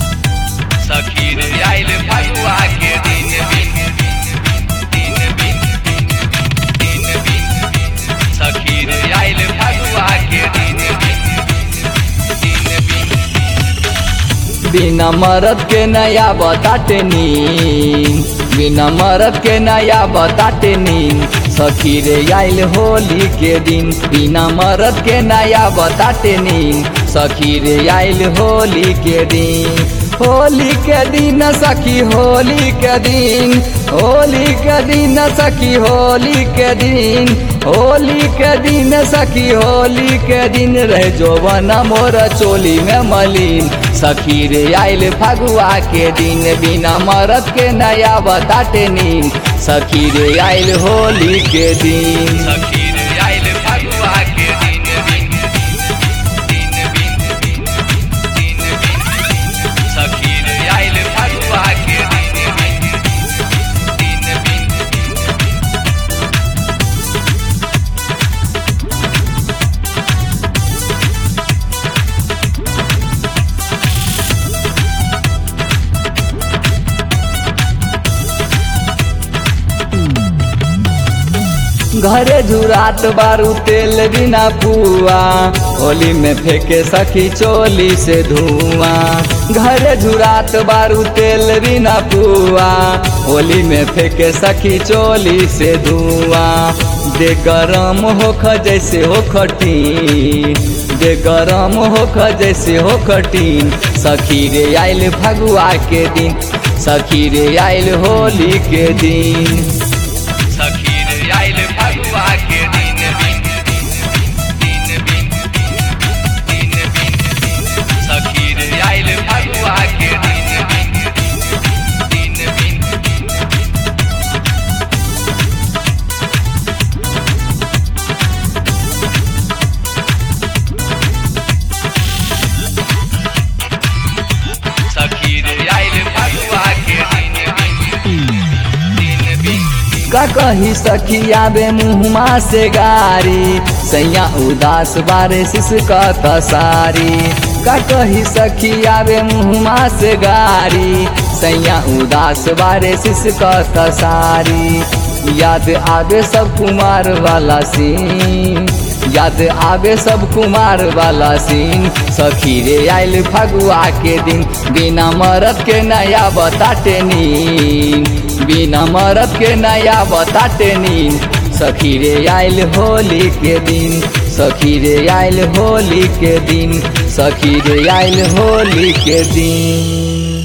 सखी रे आइल फगुआ के दिन बिन दिन बिन दिन बिन सखी रे आइल फगुआ के दिन बिन दिन बिन बिना मरद के नया बताते नीन बिना मरद के नया बताते नीन सखी रे आइल होली के दिन बिना मरद के नया बताते नीन सखी रे आइल होली के दिन होली के दिन सखी होली के दिन होली के दिन सखी होली के दिन होली के दिन सखी होली के दिन रह जोवन मोर चोली में मलिन सखी रे आइल फगुआ के दिन बिना मरद के नया बताते नीन सखी रे आइल होली के दिन सखी रे आइल फगुआ के दिन बिन दिन बिन दिन बिन सखी रे आइल फगुआ के दिन बिन दिन बिन घरे झुरात बारू तेल बिना पुआ होली में फेंके सखी चोली से धुआं घरे झुरात बारू तेल बिना पुआ होली में फेंके सखी चोली से धुआं दे गरम होख जैसे हो खटी दे गरम होख जैसे हो खटीन सखी रे आइल फगुआ के दिन सखी रे आइल होली के दिन सखी रे आइल फगुआ के दिन बिन दिन बिन दिन बिन सखी रे आइल फगुआ के दिन बिन दिन बिन सखी रे आइल फगुआ के दिन बिन दिन बिन का कही सखी आबे मुहमा से गारी सैया उदास बारे सिसका तसारी का कही सखी आबे मुहमा से गारी सैया उदास बारे सिसका तसारी याद आबे सब कुमार वाला सीन याद आबे सब कुमार वाला सीन सखी रे आइल फगुआ के दिन बिना मरद के नया बताते नीन बिना मरद के नया बताते नीन सखी रे आइल होली के दिन सखी रे आइल होली के दिन सखी रे आइल होली के दिन